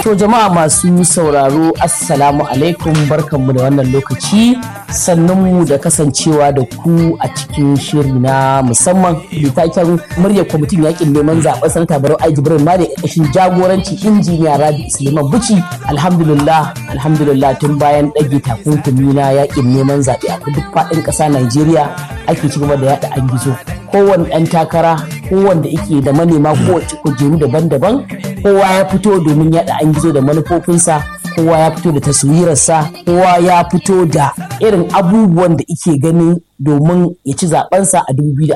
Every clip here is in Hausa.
To jama'a masu sauraro assalamu alaikum barkanmu da wannan lokaci sannunmu da kasancewa da ku a cikin shiri na musamman litaken murya kwamitin yakin neman zaben sanata barau ai jibrin ma da ƙarƙashin jagoranci injiniya rabi suleiman buci alhamdulillah alhamdulillah tun bayan ɗage takunkumi na yakin neman zaɓe a duk faɗin ƙasa najeriya ake ci gaba da yaɗa an gizo kowane ɗan takara kowanne ike da manema kowace kujeru daban-daban kowa ya fito domin yaɗa an gizo da manufofinsa kowa ya fito da taswirarsa kowa ya fito da irin abubuwan da ike gani domin ya ci zabensa a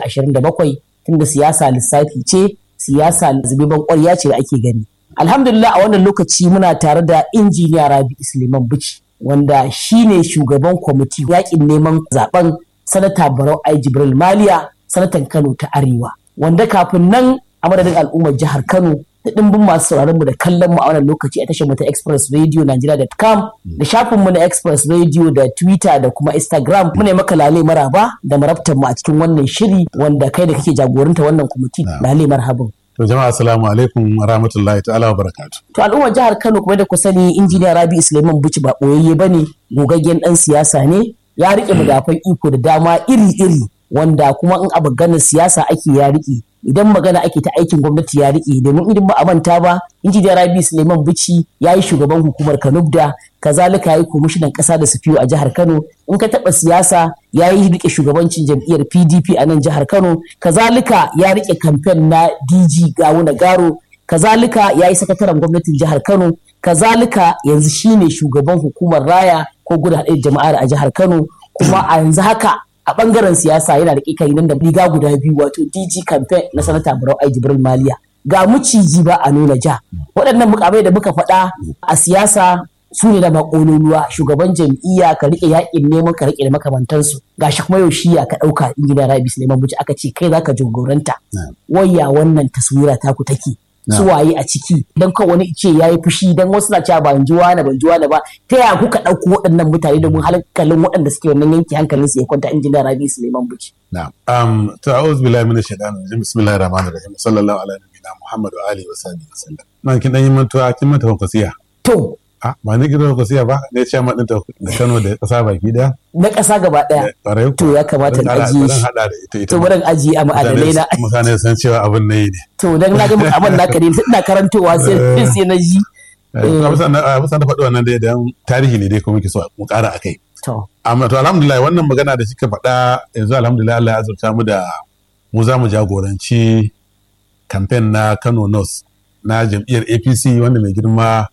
2027 tunda siyasa lissafi ce siyasa zubeban ƙwarya ce da ake gani alhamdulillah a wannan lokaci muna tare da injiniya rabi suleiman bici wanda shine shugaban kwamiti yakin neman zaben sanata barau ai jibril maliya sanatan kano ta arewa wanda kafin nan a madadin al'ummar jihar kano da ɗimbin masu sauraron mu da kallon mu a wannan lokaci a tashar mu ta Express Radio Nigeria.com da shafin mu na Express Radio da Twitter da kuma Instagram mu ne maka lale maraba da marabtan mu a cikin wannan shiri wanda kai da kake jagoranta wannan kwamiti lale marhaban. To jama'a assalamu alaikum wa rahmatullahi ta'ala wa barakatuh. To al'ummar jihar Kano kuma da ku sani injiniya Rabi Suleiman Buci ba boyayye bane gogaggen dan siyasa ne ya rike madafan iko da dama iri-iri wanda kuma in abu ganin siyasa ake ya rike idan magana ake ta aikin gwamnati ya rike domin idan ba a manta ba injiniya rabi suleiman bici ya yi shugaban hukumar kanubda kazalika ya yi komishinan kasa da sufiyo a jihar kano in ka taba siyasa ya yi rike shugabancin jam'iyyar pdp a nan jihar kano kazalika ya rike kamfen na dg gawuna garo kazalika ya yi sakataren gwamnatin jihar kano kazalika yanzu shine shugaban hukumar raya ko gudu haɗe jama'ar a jihar kano kuma a yanzu haka a bangaren siyasa yana da kai nan da riga guda biyu wato DG campaign na sanata Barau Ai Jibril Maliya ga muciji ba a nuna ja waɗannan mukamai da muka faɗa a siyasa su ne da makololuwa shugaban jam'iyya ka rike yakin neman ka rike da makamantansu gashi kuma yau shiya ka ɗauka injiniya Rabi Suleiman Buci aka ce kai zaka jagoranta wayya wannan taswira taku take suwaye a ciki don kan wani ce ya yi fushi don wasu na cewa ban ji wani ban ji wani ba ta yaya kuka ɗauko waɗannan mutane domin hankalin waɗanda suke wannan yanki hankalin su ya kwanta injiniya rabi suleiman buci. na'am um, to a'udhu billahi minash shaitanir rajim bismillahir rahmanir rahim sallallahu ala nabiyyina muhammad wa alihi wa sahbihi wasallam man kin dan yi mantuwa kin manta ban kwasiya to a ba ni gidan kwasiya ba ne ce ma din da Kano da kasa baki daya na ƙasa gaba ɗaya to ya kamata in ajiye shi hada da ita ita to bari ajiye a ma'adanai na mutane san cewa abin nayi ne to dan na ga abin naka ne ina karantowa sai sai na ji Musan da faɗi wannan dai dan tarihi ne dai kuma muke so mu ƙara a kai. to Amma to alhamdulillah wannan magana da kika faɗa yanzu alhamdulillah Allah ya azurta mu da mu za mu jagoranci kamfen na Kano North na jam'iyyar APC wanda mai girma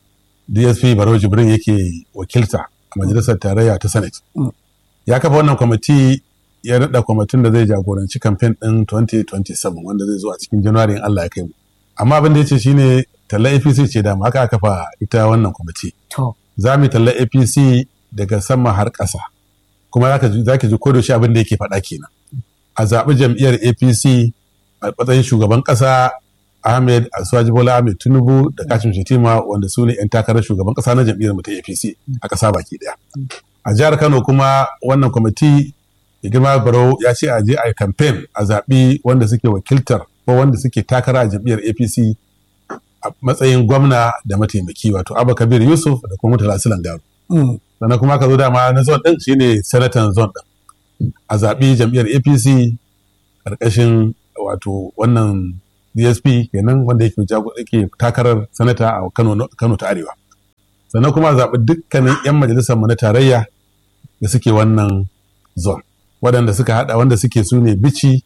DSP Barau Jibrin yake wakilta a majalisar tarayya ta Senate. Ya kafa wannan kwamiti ya naɗa kwamitin da zai jagoranci kamfen ɗin 2027 wanda zai zo a cikin January in Allah ya kai mu. Amma abin da ya ce shine talla APC ce da haka aka kafa ita wannan kwamiti. to Za mu talla APC daga sama har ƙasa. Kuma za ki ji ko da shi abin da yake faɗa kenan. A zaɓi jam'iyyar APC a matsayin shugaban ƙasa Ahmed Asuwaji Bola Ahmed Tinubu da Kashim Shetima wanda su ne 'yan takarar shugaban ƙasa na jam'iyyar mu ta APC a ƙasa baki ɗaya. A jihar Kano kuma wannan kwamiti ya girma Barau ya ce a je a yi kamfen a zaɓi wanda suke wakiltar ko wanda suke takara a jam'iyyar APC a matsayin gwamna da mataimaki wato Abba Kabir Yusuf da kuma Murtala Silan Garu. Sannan kuma ka zo dama na zon ɗin shine sanatan zon ɗin. A zaɓi jam'iyyar APC ƙarƙashin wato wannan DSP kenan wanda yake yake takarar sanata a Kano Kano ta Arewa. Sannan kuma a zaɓi dukkanin 'yan majalisar mu na tarayya da suke wannan zon. Waɗanda suka haɗa wanda suke su ne bici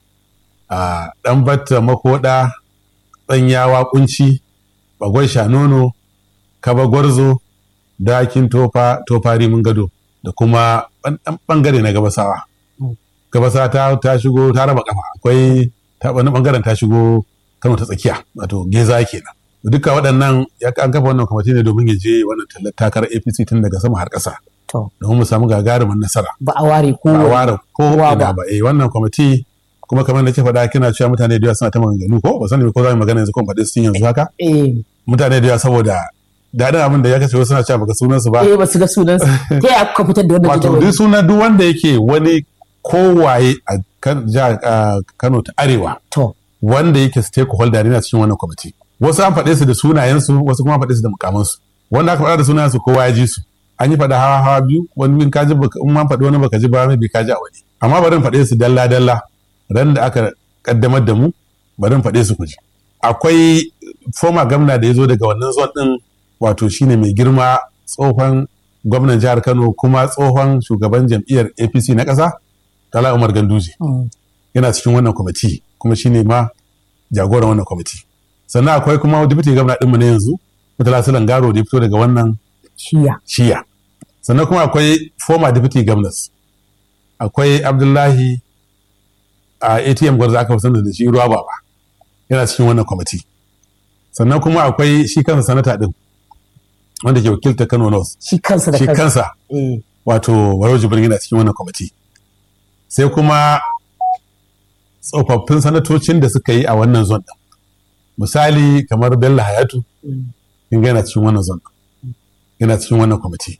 a ɗan batta makoɗa tsanyawa kunci bagwai shanono kaba gwarzo dakin tofa tofari mun gado da kuma ɗan ɓangare na gabasawa gabasawa ta, ta shigo ta raba kafa akwai ta wani ɓangaren ta shigo kano ta tsakiya wato geza kenan duka waɗannan ya an kafa wannan kwamiti ne domin ya je wannan tallar takarar apc tun daga sama har ƙasa to domin mu samu gagarumin nasara ba a ware ko ba a ware ko kowa ina ba. ba eh wannan kwamiti kuma kamar da ke faɗa kina cewa mutane da yawa suna ta maganganu ko ba sani ko za mu magana yanzu ko faɗi sun yanzu haka eh mutane da yawa saboda daɗin abin da ya kace wasu suna cewa baka sunan su ba eh ba su ga sunan su ta yaya kuka fitar da wannan wato jadawali duk suna duk wanda yake wani kowaye a kan- jihar, ah, Kano ta Arewa to wanda yake stakeholder yana cikin wannan kwamiti wasu an faɗe su da sunayensu wasu kuma an faɗe su da mukamansu wanda aka faɗa da sunayensu kowa ya ji su an yi faɗa hawa hawa biyu wani bin kaji in man faɗi wani baka ji ba mai bi kaji a wani amma bari in faɗe su dalla dalla ran da aka kaddamar da mu bari in faɗe su ku ji akwai foma gwamna da ya zo daga wannan zon din wato shine mai girma tsohon gwamnan jihar Kano kuma tsohon shugaban jam'iyyar APC na ƙasa Tala Umar Ganduje yana cikin wannan kwamiti kuma shine ma jagoran wannan kwamiti sannan akwai kuma deputy gwamna ɗinmu na yanzu Murtala Sulan Garo da ya fito daga wannan shiya shiya sannan kuma akwai former deputy governors akwai Abdullahi a ATM gwarza aka fi da shi ruwa baba yana cikin wannan kwamiti sannan kuma akwai shi kansa sanata din wanda ke wakilta Kano North shi kansa da shi kansa kansa Eh, wato Barau Jibrin yana cikin wannan kwamiti sai kuma tsofaffin sanatocin da suka yi a wannan zon din misali kamar Bello Hayatu kin ga yana cikin wannan zon din yana cikin wannan kwamiti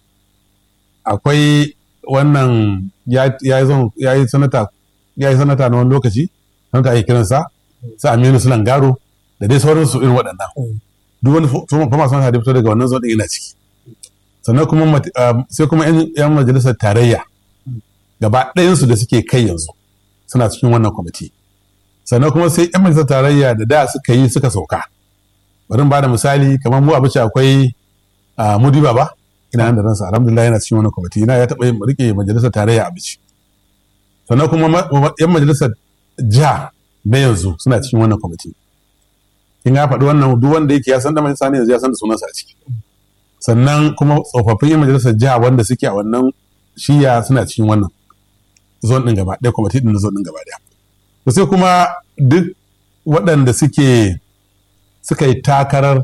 akwai wannan ya ya yi zon- ya yi sanata ya yi sanata na wani lokaci sanata ake kiransa su Aminu Sulan Garo da dai sauransu irin waɗannan Mm. duk wani fama sanata da ya fito daga wannan zon din yana ciki sannan kuma mat- um, sai kuma 'yan 'yan majalisar tarayya gaba ɗayansu da suke kai yanzu suna cikin wannan kwamiti sannan kuma sai 'yan majalisar tarayya da da suka yi suka sauka bari in ba da misali kamar mu abuci akwai a mudi baba ina nan da ransa alhamdulillah yana cikin wannan kwamiti ina ya taɓa yin rike majalisar tarayya abuci sannan kuma ma- ma- 'yan majalisar jiha na yanzu suna cikin wannan kwamiti kin ga faɗi wannan duk wanda yake ya san da majalisa ne yanzu ya san da sunansa a ciki sannan kuma tsofaffin yan majalisar jiha wanda suke a wannan shiya suna cikin wannan zon din gaba ɗaya kwamiti din na zon din gaba ɗaya to sai kuma duk waɗanda suke suka yi takarar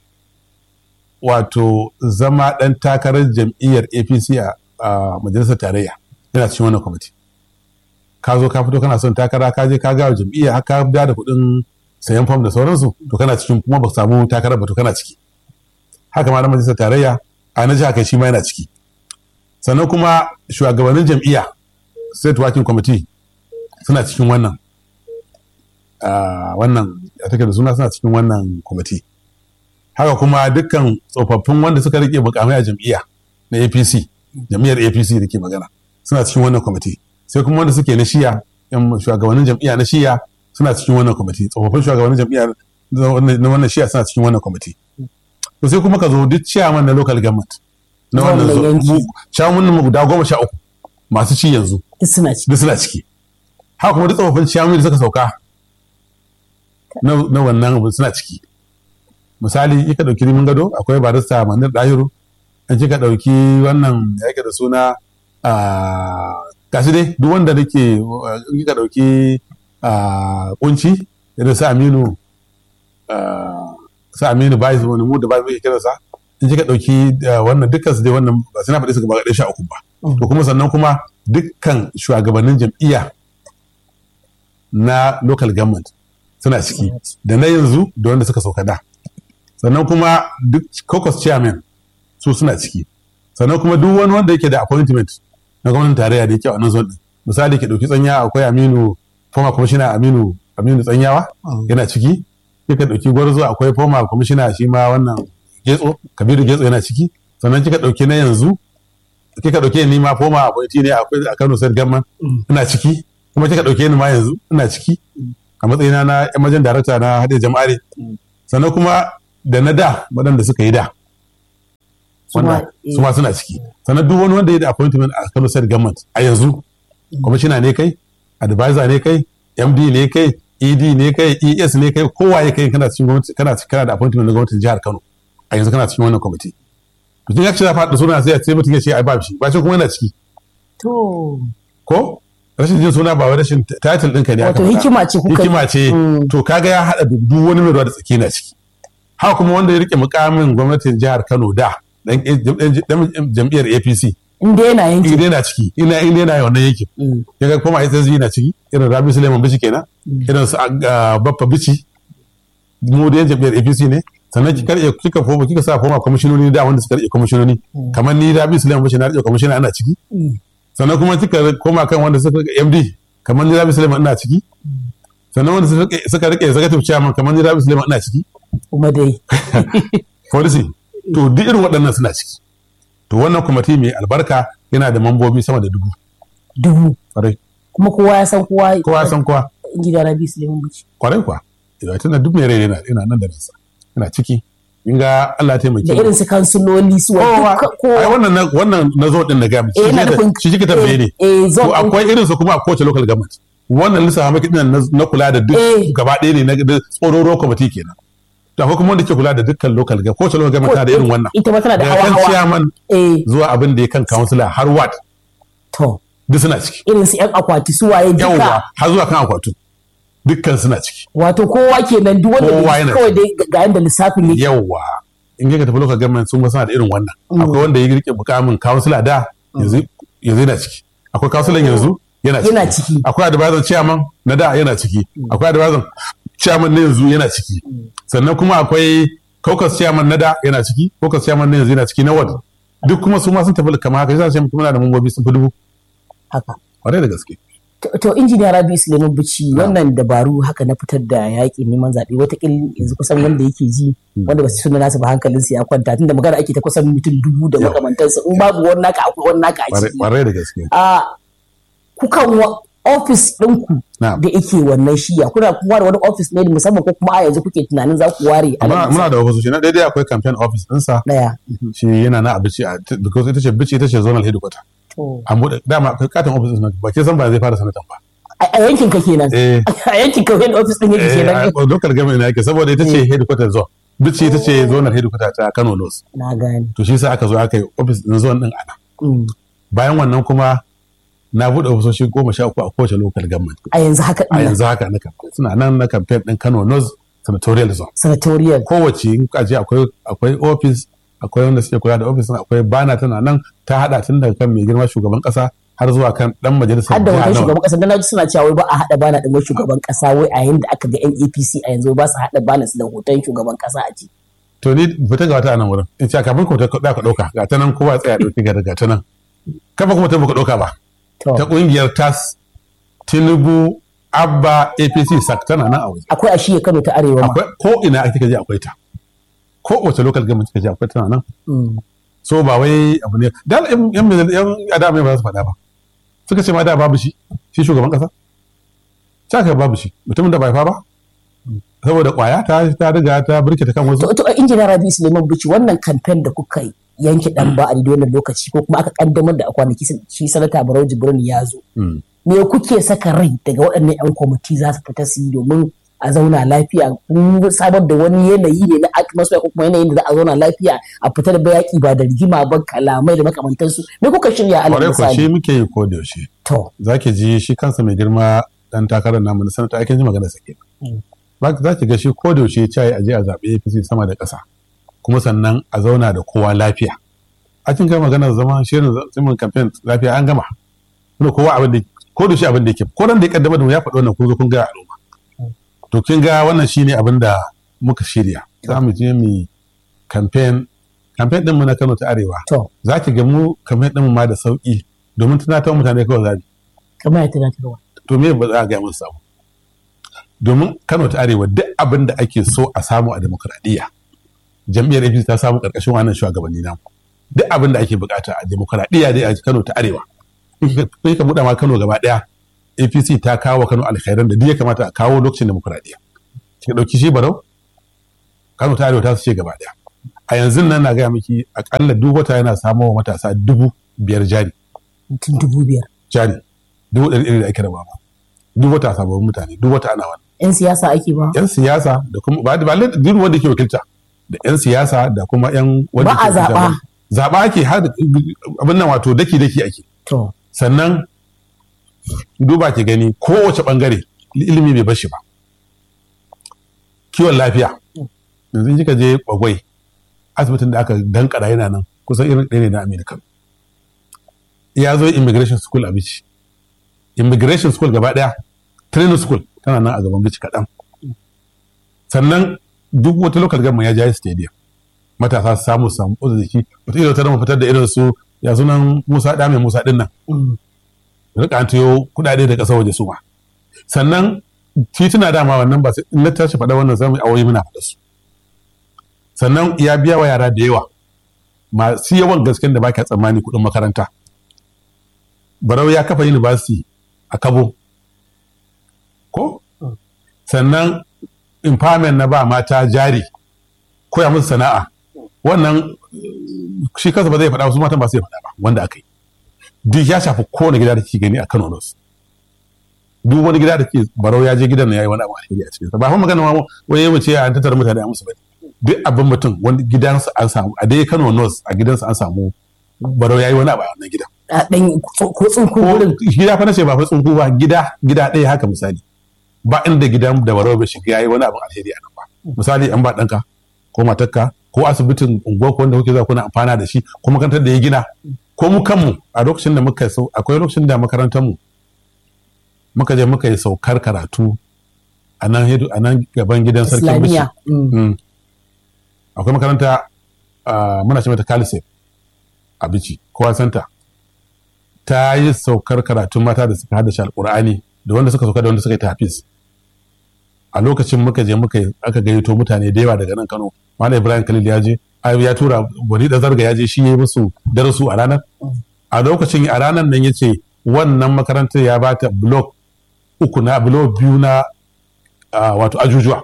wato zama ɗan takarar jam'iyyar apc a a majalisar tarayya yana cikin wannan kwamiti ka zo ka fito kana son takara ka je ka gawa jam'iyya har ka biya da kuɗin sayan fam da sauransu to kana cikin kuma ba samu takarar ba to kana ciki haka ma na majalisar tarayya a na jiha kai shi ma yana ciki sannan kuma shugabannin jam'iyya state working committee suna cikin wannan ah, wannan ya take da suna suna cikin wannan kwamiti haka kuma dukkan tsofaffin wanda suka rike mukamai a jam'iyya na apc jam'iyyar apc da ke magana suna cikin wannan kwamiti sai kuma wanda suke na shiya yan shugabannin jam'iyya na shiya suna cikin wannan kwamiti tsofaffin shugabannin jam'iyya na wannan shiya suna cikin wannan kwamiti to sai kuma ka zo duk chairman na local government na wannan Wannan zo- yanki. mu- chairman mu guda goma sha uku masu ci yanzu duk suna ci duk suna ciki haka kuma duk tsofaffin chairman da suka sauka na na wannan abu suna ciki misali kika dauki rimin gado akwai barista manir dahiru an kika dauki wannan ya yake da suna a gashi dai duk wanda nake uh, in kika dauki a kunci irin su aminu ah, su aminu bai wani mu da bai muke kiransa in kika dauki uh, wannan dukkan su dai wannan ba sai na faɗi su gaba ɗaya sha uku ba Mm. to kuma sannan kuma dukkan shugabannin jam'iyya na local government suna ciki da na yanzu da wanda suka sauka da sannan kuma duk caucus chairman su suna ciki sannan kuma duk wani wanda yake da appointment na gwamnatin tarayya da yake a wannan zone din misali ke dauki tsanya akwai Aminu former commissioner Aminu Aminu Tsanyawa yana ciki kika dauki gwarzo akwai former commissioner shi ma wannan Getso Kabiru Getso yana ciki sannan kika dauki na yanzu kika dauke ni ma former appointee ne akwai a Kano State Government ina ciki kuma kika dauke ni ma yanzu ina ciki a matsayina na emergent director na haɗe jama'are sannan kuma da na da waɗanda suka yi da wanda su ma suna ciki sannan duk wani wanda ya da appointment a Kano State Government a yanzu commissioner ne kai advisor ne kai MD ne kai ED ne kai ES ne kai kowa ya kai kana cikin gwamnati kana kana da appointment na gwamnatin jihar Kano a yanzu kana cikin wannan committee to kin ya ce faɗa suna sai sai mutum ya ce ai ba shi ba shi kuma yana ciki to ko rashin jin suna ba wai rashin title ɗinka ne aka wato faɗa. hikima ce kuka hikima ce Mm. to kaga ya haɗa duk duk wani mai ruwa da tsaki na ciki haka kuma wanda ya rike mukamin gwamnatin jihar Kano da dan dan jam'iyyar APC inda yana yanki inda yana ciki ina inda yana wannan yankin Mm. kaga kuma SSG na ciki irin Rabi Suleiman Bichi kenan irin su ah, Baffa Bichi mu da yan jam'iyyar APC ne sannan kika rike kika foma kika sa foma kwamishinoni da wanda suka rike kwamishinoni kamar ni Rabi Suleiman Bichi na rike kwamishina ana ciki Mm. sannan kuma kika koma kan wanda suka rike MD kamar ni Rabi Suleiman ina ciki sannan wanda suka rike executive chairman kamar ni Rabi Suleiman ina ciki kuma dai policy to duk irin waɗannan suna ciki to wannan kwamiti mai albarka yana da mambobi sama da dubu dubu kwarai kuma kowa ya san kowa kowa ya san kowa gida Rabi Suleiman Bichi kwarai kuwa idan tana duk mai rai yana yana nan da nasa yana ciki in ga Allah ya taimake da irin su kansuloli su wa kowa duka ai kowa wannan na- wannan na zo din na ga miki Eh, ina nufin- shi kike tambaye ne eh to zon akwai irin su kuma a kowace local government wannan lissafa maki dinan na- na kula da duk Eh. gaba ɗaya ne na da tsororo committee kenan to akwai kuma wanda ke kula da dukkan local government kowace local government tana da irin wannan ita ma tana da daga hawa kan hawa chairman eh zuwa abin da ya kan councilor har ward to duk suna ciki irin su yan akwati su waye yawwa duka har zuwa kan akwatu dukkan suna ciki wato kowa kenan duk wanda Kowa bai- yana kawai dai ga yanda lissafin yake yawwa in ka tafi local government sun suna da irin wannan akwai wanda ya rike mukamin councilor da yanzu yanzu yana ciki akwai councilor yanzu yana ciki Yana ciki. akwai advisor chairman na da yana ciki akwai advisor chairman na yanzu yana ciki sannan kuma akwai caucus chairman na da yana ciki caucus chairman na yanzu yana ciki na ward duk kuma su ma sun tafi kamar haka yasa sai mutum yana da mambobi sun fi dubu haka kwarai da gaske To- to injiniya rabi suleiman bici wannan dabaru haka na fitar da yaƙin neman zaɓe watakil yanzu kusan wanda yake ji wanda ba su suna nasu ba hankalinsu ya kwanta tunda magana ake ta kusan mutum dubu da Yawa. makamantansa in babu wani naka akwai wani naka a Kwarai- ciki kwarai da gaske a kukan wa ofis ɗinku Na'am. da yake wannan shiya kuna kuma da wani ofis ne musamman ko kuma a yanzu kuke tunanin za ku ware a muna nan muna da ofisoshi na daidai akwai campaign office ɗinsa ɗaya shi yana na abici a because ita ce bici ita ce zonal headquarter To, an buɗe dama akwai katon office ɗin ba ke san ba zai fara sanatan ba a a yankin ka kenan eh a yankin ka wani ofis ɗin yake eh kenan a local government ne yake saboda ita ce headquarter zone bici ita ce zonal headquarter ta Kano North na gane to shi sa aka zo aka yi office ɗin zone ɗin ana Mm. bayan wannan kuma na buɗe ofisoshi goma sha uku a kowace local government a yanzu haka a ɗin yanzu haka na campaign suna nan na campaign ɗin Kano North senatorial zone senatorial kowace in ka je akwai akwai office akwai wanda suke kula da office din, akwai bana tana nan ta hada tun daga kan mai girma shugaban kasa har zuwa kan dan majalisar har da jiha wajen nawa. shugaban kasa dan naji suna cewa wai ba a haɗa bana ɗin wai shugaban kasa wai a yayin da aka ga yan APC a yanzu ba su haɗa bana su da hoton shugaban kasa a ciki to ni fita ga wata a nan wurin in ce kafin ku ta ka dauka ga ta nan kowa tsaya dauki ga ga ta nan kafa kuma ta baka dauka ba to ta kungiyar tas Tinubu Abba APC sak tana nan a waje akwai a shiya Kano ta arewa ma akwai ko ina ake kaje akwai ta ko wace local government kaje akwai tana nan Mm. so ba wai abu ne da yan yan yan adama ba za su faɗa ba suka ce ma da babu shi shi shugaban kasa ta kai babu shi mutumin da bai fa ba saboda kwaya ta ta riga ta burke ta kan wasu to to injiniya Rabi Suleiman Bichi wannan campaign da kuka yi yanke dan ba a daidai wannan lokaci ko kuma aka kaddamar da a kwanaki shi sanata Barau Jibrin ya zo Mm. me kuke saka rai daga waɗannan 'yan kwamiti za su fita su yi domin a zauna lafiya kun samar da wani yanayi ne na atmosphere ko kuma yanayin da za a zauna lafiya a fita da bayaki ba da rigima ba kalamai da makamantansu me kuka shirya alal kwarai ko shi misali muke yi ko da yaushe to zaki ji shi kansa mai girma dan takarar namu na sanata aikin ji magana sake za ki ga shi ko da yaushe ya ce a je a zaɓe APC sama da ƙasa kuma sannan a zauna da kowa lafiya a cikin kai magana zama shirin zimin campaign lafiya an gama kuma kowa abin da ko da shi abin da yake ko ran da ya kaddama da mu ya faɗi wannan kun zo kun ga al'umma to kin ga wannan shine abin da muka shirya za mu je mu campaign campaign din mu na Kano ta Arewa to za ki ga mu campaign din mu ma da sauki domin tunatar mutane kawai zabi kamar ya tunatarwa to me ba za a gaya musu samu domin kano ta arewa duk abin da ake so a samu a demokradiyya jam'iyyar apc ta samu karkashin wannan shugabanni namu duk abin da ake bukata a demokradiyya dai a kano ta arewa kai ka buɗa ma kano gaba ɗaya apc ta kawo kano alkhairan da duk ya kamata a kawo lokacin demokradiyya kika ɗauki shi barau kano ta arewa ta su ce gaba ɗaya a yanzu nan na gaya miki akalla duk wata yana samo wa matasa dubu biyar jari mutum dubu biyar jari dubu ɗari ɗari da ake raba ba duk wata sababbin mutane duk wata ana wani yan siyasa ake ba yan siyasa da kuma ba ba duk wanda ke wakilta da yan siyasa da kuma yan wanda Ba a ke wakilta zaɓa. zaɓa ake har abin nan wato daki daki ake to sannan duba ki gani kowace bangare ilimi bai bashi ba kiwon lafiya yanzu in kika je bagwai asibitin da aka dankara yana nan kusan irin ɗaya ne na amerika ya zo immigration school a bici immigration school gaba ɗaya training school tana nan a gaban bici kaɗan sannan duk wata local government ya jayi stadium matasa su samu su samu ƙudu jiki wata irin ta fitar da irin su ya sunan musa ɗa mai musa ɗin nan mm, rika an tayo kuɗaɗe da ƙasar waje su ma sannan tituna dama wannan ba sai in na tashi faɗa wannan zamu awoyi muna faɗa su sannan ya biya wa yara da yawa masu yawan gasken da baka tsammani kuɗin makaranta barau ya kafa university a kabo ko sannan empowerment na ba mata jari koya musu sana'a wannan shi kansa ba zai faɗa wasu matan ba su faɗa ba wanda aka yi duk ya shafi kowane gida da ke gani a Kano North duk wani gida da ke barau ya je gidan na yayi wani abu alheri a cikin sa ba fa magana ma wani yayin ce an tattara mutane a musu bane duk abin mutum wani gidansa an samu a dai Kano North a gidansa an samu barau yayi wani abu a wannan gidan a dan ko tsunku wurin gida fa nace ba fa tsunku ba gida gida ɗaya haka misali ba inda gidan da barau bai shiga yayi wani abin alheri a nan ba misali an ba ɗanka ko matarka ko asibitin unguwa ko wanda kuke zuwa kuna amfana da shi ko makarantar da ya gina ko mu kanmu a lokacin da muka sau akwai lokacin da makarantar mu muka je muka yi saukar karatu a nan a nan gaban gidan sarkin bishi Islamiyya. Mm. Mm. akwai makaranta ah, muna ce mata kalise a bici kowa santa ta yi saukar karatun mata da suka haddace alkur'ani da wanda suka sauka da wanda suka yi tafiz a lokacin muka je muka yi- aka gayyato mutane da yawa daga nan kano malam ibrahim khalil ya je ai, ya tura wani da zarga ya je shi ya yi musu darasu a ranar a lokacin a ranar nan ya ce wannan makarantar ya bata blok uku na blok biyu na ah, wato ajujuwa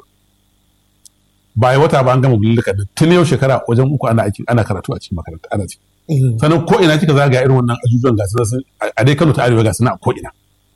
ba yi wata ba an gama bulluka da tun yau shekara wajen uku ana aiki ana karatu a cikin makaranta ana ciki Eh. sannan ko ina kika zaga irin wannan ajujuwan gasu nan sun- a a dai Kano ta Arewa gasu nan a ko ina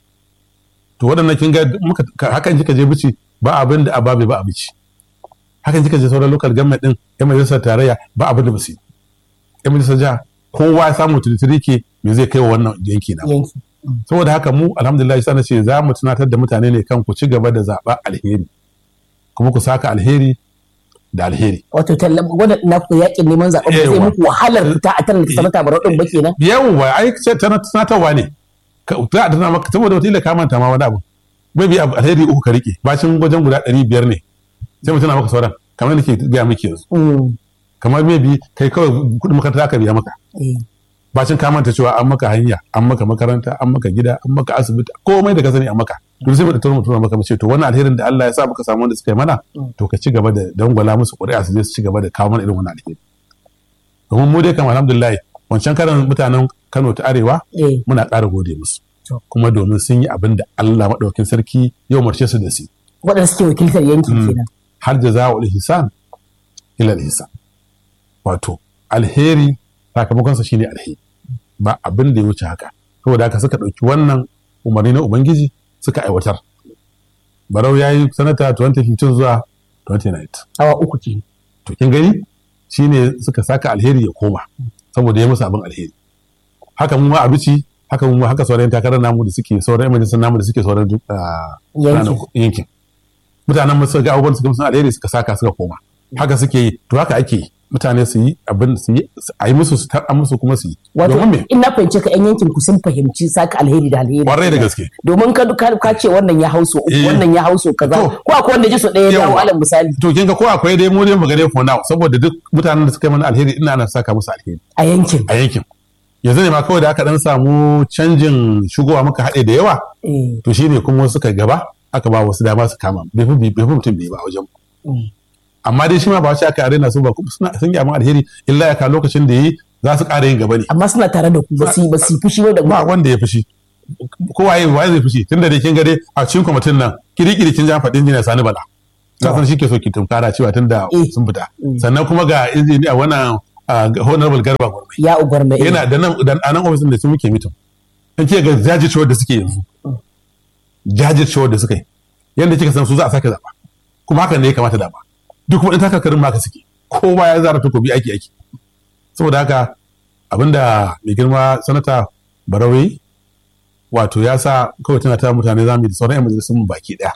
to waɗannan kin ga muka ka- hakan kika je bici ba abin da ababe ba a bici hakan kika je sauran local government din yan majalisar tarayya ba abin da ba su yi yan majalisar jiha kowa ya samu tiritiri ke me zai kai wa wannan yanki na yanki saboda haka mu alhamdulillah sai na ce za mu tunatar da mutane ne kan ku ci gaba da zaɓa alheri kuma ku saka alheri da alheri wato tallan wanda na ku yakin neman zaɓen ba zai Yawa. muku wahalar fita a tallata sanata barau din ba kenan yawwa ai ce tana tunatarwa ne Ka- za a tana maka saboda wata ka manta ma wani abu bai bi abu alheri uku ka rike bacin wajen guda ɗari biyar ne sai mutum na maka sauran kamar nake gaya miki yanzu Mm. kamar maybe kai kawai kuɗin makaranta aka biya maka Eh. bacin ka manta cewa an maka hanya an maka makaranta an maka gida an maka asibiti komai da ka sani an maka to sai mu da tura mutum maka mu ce to wannan alherin da Allah ya sa muka samu wanda suka yi mana to ka ci gaba da dangwala musu ƙuri'a su je su ci gaba da kawo mana irin wannan alheri domin mu dai kam alhamdulillah wancan karan mutanen Kano ta Arewa Eh. muna ƙara gode musu To. kuma domin sun yi abin da Allah maɗaukin sarki ya umarce su da su waɗanda suke wakiltar yanki Mm. kenan har da za wa ihsan ila ihsan wato alheri sakamakonsa shine alheri ba abin da ya wuce haka saboda haka suka ɗauki wannan umarni na ubangiji suka aiwatar barau ya yi sanata 2015 zuwa 2019 awa uku ke to kin gani shine suka saka alheri ya koma saboda ya musu abin alheri haka mu ma a bici haka mu ma haka sauran takarar namu da suke sauran majalisar namu da suke sauran duk, ah, yanki ranar yankin mutanen mu suka ga abubuwan suka musu alheri suka saka suka koma haka suke yi to haka ake yi mutane su yi abin su yi a yi musu su tar musu kuma su yi wato domin me in na fahimci ka yan yankin ku sun fahimci saka alheri da alheri kwarai da gaske domin ka ka, ka ce wannan ya hauso uku Eh. wannan ya hauso kaza To. ko akwai wanda ji so ɗaya ya dawo Yawa. alal misali to kin ga ko akwai dai mu dai mu gane for now saboda duk mutanen da suka yi mana alheri ina ana saka musu alheri a yankin a yankin yanzu ne ma kawai da aka dan samu canjin shigowa muka haɗe da yawa Eh. to shine kuma wasu suka gaba aka ba wasu dama su kama bai fi bai fi mutum bai ba a wajen Mm. amma dai shi ma ba shi aka arena su ba kuma suna sun yi abin alheri illa ya ka lokacin da yi za su ƙara yin gaba ne amma suna tare da ku ba su yi ba su yi fushi ba da ku ba wanda ya fushi ko waye waye zai fushi tunda da kin ga dai a cikin kwamitin nan kirikiri kin ja faɗin jina sani bala ka san shi ke so ki tunkara cewa tunda Eh. sun fita Mm. sannan kuma ga injiniya wannan ah, honorable garba gwarmai ya ugwar mai yana da nan da a nan ofisin da su muke mitin in ke ga jajircewar da suke yanzu jajircewar da suka yi yadda kika san su za a sake zaba kuma hakan ne ya kamata da ba duk kuma in takarkarin ma ka suke kowa ya zara takobi aiki aiki saboda haka abinda mai girma sanata barawi wato ya sa kawai tana ta mutane zamu yi da sauran yan majalisun mu baki daya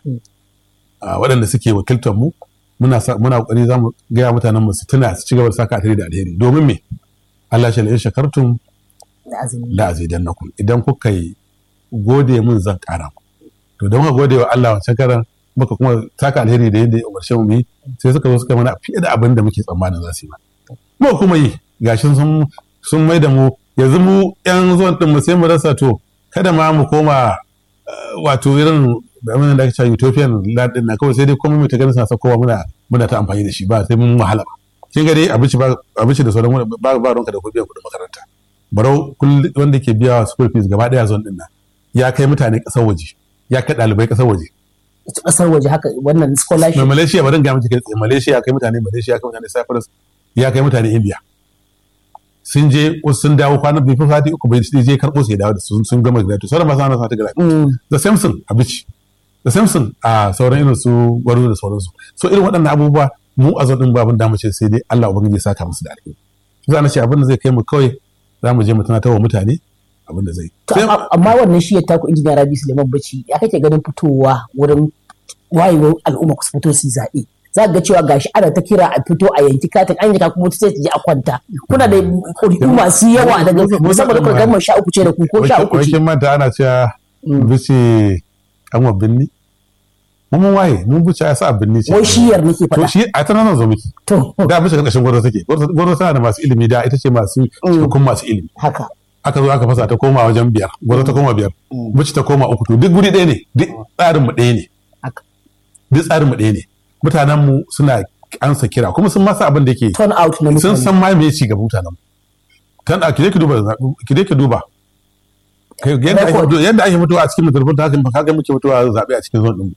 a waɗanda suke wakiltar mu muna sa- muna kokari zamu gaya mutanen mu su tuna su ci gaba da saka alheri da alheri domin me Allah shi la in shakartum da azumi la azidannakum idan kuka yi gode mun zan kara ku to don ka gode wa Allah wancan karan muka kuma taka alheri da yadda ya umarce mu yi sai suka zo suka mana fiye da abin da muke tsammanin za su yi mana mu kuma yi gashin sun sun mai da mu yanzu mu yan zuwan din mu sai mu rasa to kada ma mu koma eh, wato irin da abin da ake cewa utopian land din na kawai sai dai komai mai ta ganin suna kowa muna muna ta amfani da shi ba sai mun wahala ba kin ga dai abinci ba abinci da sauran ba ba ronka da kuɗin kuɗin makaranta barau kullum wanda ke biya school fees gaba daya zon din nan ya kai mutane kasar waje ya kai ɗalibai kasar waje ita kasar waje haka wannan mai scholarship malaysia bari in ga miki kai tsaye malaysia ya kai mutane malaysia ya kai mutane cyprus ya kai mutane india sun je wasu sun dawo kwanan bai fi sati uku bai je karɓo su ya dawo da su sun gama graduate sauran masu ana sati graduate Mm, da samson a bici da samson a sauran irin su gwaro da sauransu so irin waɗannan abubuwa mu a zaɗin babin da mu ce sai dai Allah ubangiji ya saka musu da alheri za na ce abin da zai kai mu kawai za mu je mu tunatar wa mutane abin da zai to sai amma amma wannan shi ya taku injiniya Rabi Suleiman Bacci ya kake ganin fitowa wurin wayewar al'umma ku fito su yi zaɓe za ka ga cewa gashi ana ta kira a fito a yanki katin an yanka kuma sai ta je a kwanta kuna da ƙuri'u masu yawa daga musamman da kuma gama sha uku ce da ku ko sha uku ce wakin manta ana cewa bice an wa binni mun mun waye mun bice ya sa a binni ce wai shiyar nake to faɗa shi a tana nan zo miki to da bice karkashin gwaro take gwaro tana da masu ilimi da ita ce masu cikakkun masu ilimi haka aka zo aka fasa ta koma wajen biyar gwaro ta koma biyar bici ta koma uku to duk guri ɗaya ne duk tsarin mu ɗaya ne haka duk tsarin mu ɗaya ne mutanen mu suna ansa kira kuma sun masa abin da yake turn out na sun mutane san ma me ci gaba mutanen mu kan a kide ki duba zaɓe- kide ki duba Kai, yadda ake Record. mutuwa- yadda ake mutuwa a cikin mutum ta haka haka muke mutuwa zaɓe a cikin zon ɗin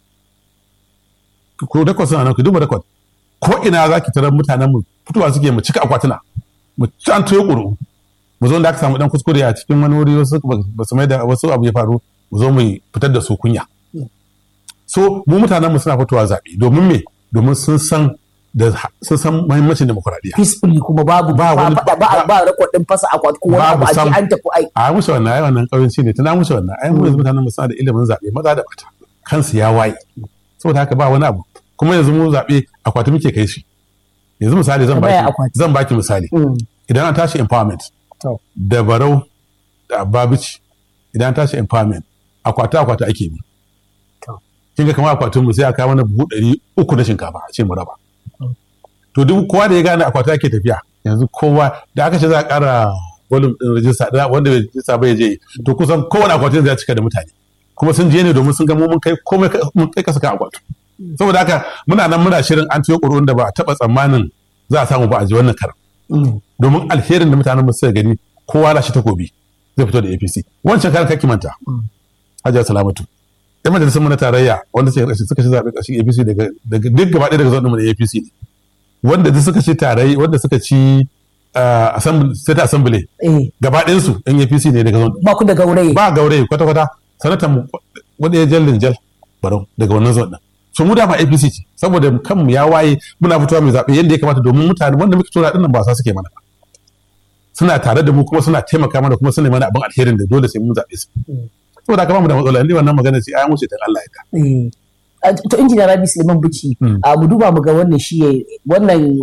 mu ko record suna nan ki duba record ko ina za ki tarar mutanen mu fitowa suke mu cika akwatuna mu ci an toyo ƙuru mu zo da aka samu dan kuskure a cikin wani wuri wasu ba ba su mai da wasu abu ya faru mu zo mu fitar da su kunya so mu mutanen mu suna fitowa zaɓe domin me domin sun san da sun san muhimmancin demokuraɗiyya peacefully kuma babu Ba ba wani- faɗa ba ba- ba record din fasa akwati ko wani abu Babu a ce sam. an tafi ai a musu wannan ai wannan ƙauyenci ne tana musu wannan ai mu yanzu mutanen mu suna da ilimin zaɓe maza da mata kansu ya waye saboda haka ba wani abu kuma yanzu mu zaɓe akwati muke kai shi yanzu misali zan Tambaya baki akwati. zan baki misali Mm, idan an tashi empowerment to da barau da babici idan an tashi empowerment akwati akwati ake bi To. kin ga kamar akwatin mu sai aka kawo mana buhu ɗari uku na shinkafa a ce mu raba Mm. to duk kowa da ya gane akwati ake tafiya yanzu kowa da aka ce za a ƙara volume din rajista da wanda bai rajista bai je to kusan kowane akwatin zai cika da mutane kuma sun je ne domin sun ga mu mun kai komai ka- mun kai kasa kan akwatu saboda haka muna nan muna shirin an tuyo ƙuri'un da ba a taɓa tsammanin za a samu ba a ji wannan karan mm, domin alherin da mutanen mu suka gani kowa na shi takobi zai fito da APC wancan karan kake manta Mm. Hajiya Salamatu yan majalisar mu na tarayya wanda suka karshe suka ci zaɓe ƙarshen APC daga daga duk gaba ɗaya daga zuwa mu na APC ne wanda duk suka ci tarayya wanda suka ci ah, assembly state assembly eh gaba ɗayan su yan APC ne daga zuwa ba ku da gauraye ba gauraye kwata kwata sanatan mu wanda ya jallin jal barau daga wannan zuwa ɗin so mu dama APC ce saboda kanmu ya waye muna fitowa mai zaɓe yadda ya kamata domin mutane wanda muke tura ɗin nan ba sa suke mana ba suna tare da mu kuma suna taimaka mana kuma suna yi mana abin alherin da dole sai mun zaɓe su saboda haka ba mu da matsala inda wannan magana ce ayan wuce ta Allah ya ta eh a- to injiniya Rabi Suleiman Bichi Mm. a mu duba mu ga wannan shi ya- wannan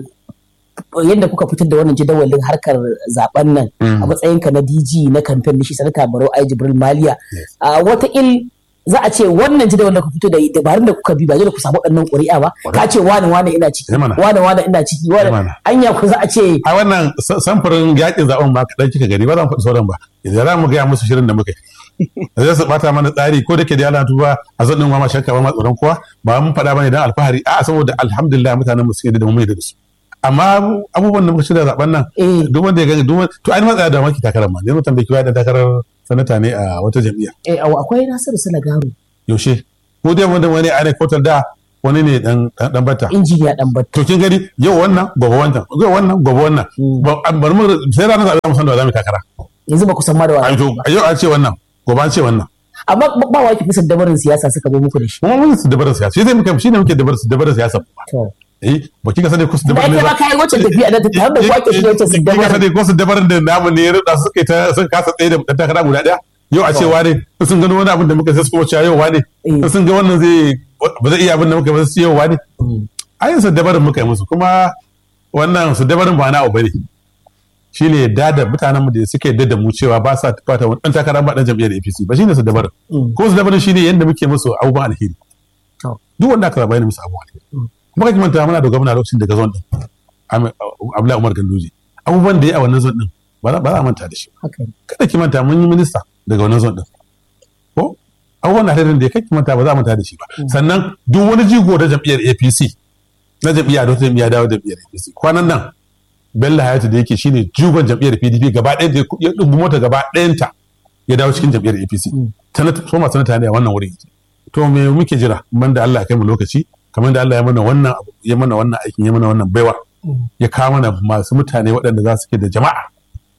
yadda kuka fitar da wannan jadawalin harkar zaben nan Mm. a matsayinka na DG na kamfen da shi sanata Barau Ai Jibril Maliya Yes. a wata il za a ce wannan jadawalin da ku fito da dabarun da kuka bi ba dole ku samu waɗannan ƙuri'a ba ka ce wani wani ina ciki Eh mana. wani wani ina ciki wani Eh mana. anya ku za a ce a wannan sa- samfurin yakin zaben ma kaɗan kika gani ba za mu faɗi sauran ba idan za mu gaya musu shirin da muka yi da zai su bata mana tsari ko da ke da yana tuba a zan ɗin ma shakka ba ma tsoron kowa ba mun faɗa ba ne don alfahari a saboda alhamdulillah mutanen mu sun yi da mu mai da su amma abubuwan da muka shirya zaben nan eh duk wanda ya gani duk wanda- to an matsaya da maki takarar ma ne mutan bai kiwa da takarar sanata ne a wata jam'iyya eh akwai Nasiru Sanagaru yaushe ko dai wanda wani a ne kotar da wani ne dan dan dan bata injiniya dan batta to kin gani yau wannan gobe wannan yau wannan gobe wannan Mm. Ba- an bar mu sai ranar zaɓe za mu san da wa za mu yi takara yanzu ba ku san ma da a wani to a yau an ce wannan gobe an ce wannan amma ba- ba wa ki fi dabarin siyasa suka zo muku da shi kuma mun su dabarar siyasa shi zai muke shi ne muke dabarar dabarar siyasa to eh ba kika sani ko su da dabarar ake ba kai wacce tafiya da ta har da kwake shi wacce su kika dabarin sani ko su dabarar da namu ne ya ruda suka yi ta suka kasa tsaye da dan takara guda daya yau a ce wane in sun gano wani abin da muka sai su kuma cewa yau wane Eh. in sun ga wannan zai ba zai iya abin da muka ba su yau wane ayin su dabarin muka yi musu kuma wannan su dabarin ba na abu bane shine yadda da mutanen mu da suke yadda da mu cewa ba sa fata wani dan takara ba dan jam'iyyar APC ba shine su dabarin Mm. ko su dabarin shine yadda muke musu abubuwan alheri To. duk wanda aka zaba yana musu abubuwan alheri kuma kake manta muna da gwamna lokacin daga zon din Ahmed- Abdullahi Umar Ganduje abubuwan da ya a wannan zon din ba za ba za a manta da shi haka ne. kada ki manta mun yi minista daga wannan zon din ko abubuwan na da ya kai manta ba za mu manta da shi ba sannan duk wani jigo da jam'iyyar APC na jam'iyya da wata jam'iyya dawo jam'iyyar APC kwanan nan Bello Hayatu da yake shine jigon jam'iyyar PDP gaba ɗaya da ya dubu mota gaba ɗayanta ya dawo cikin jam'iyyar APC sanata soma sanata ne a wannan wurin to me muke jira man da Allah ya kai mu lokaci kamar da Allah ya mana wannan ya mana wannan aikin ya mana wannan baiwa ya kawo mana masu mutane waɗanda za su ke da jama'a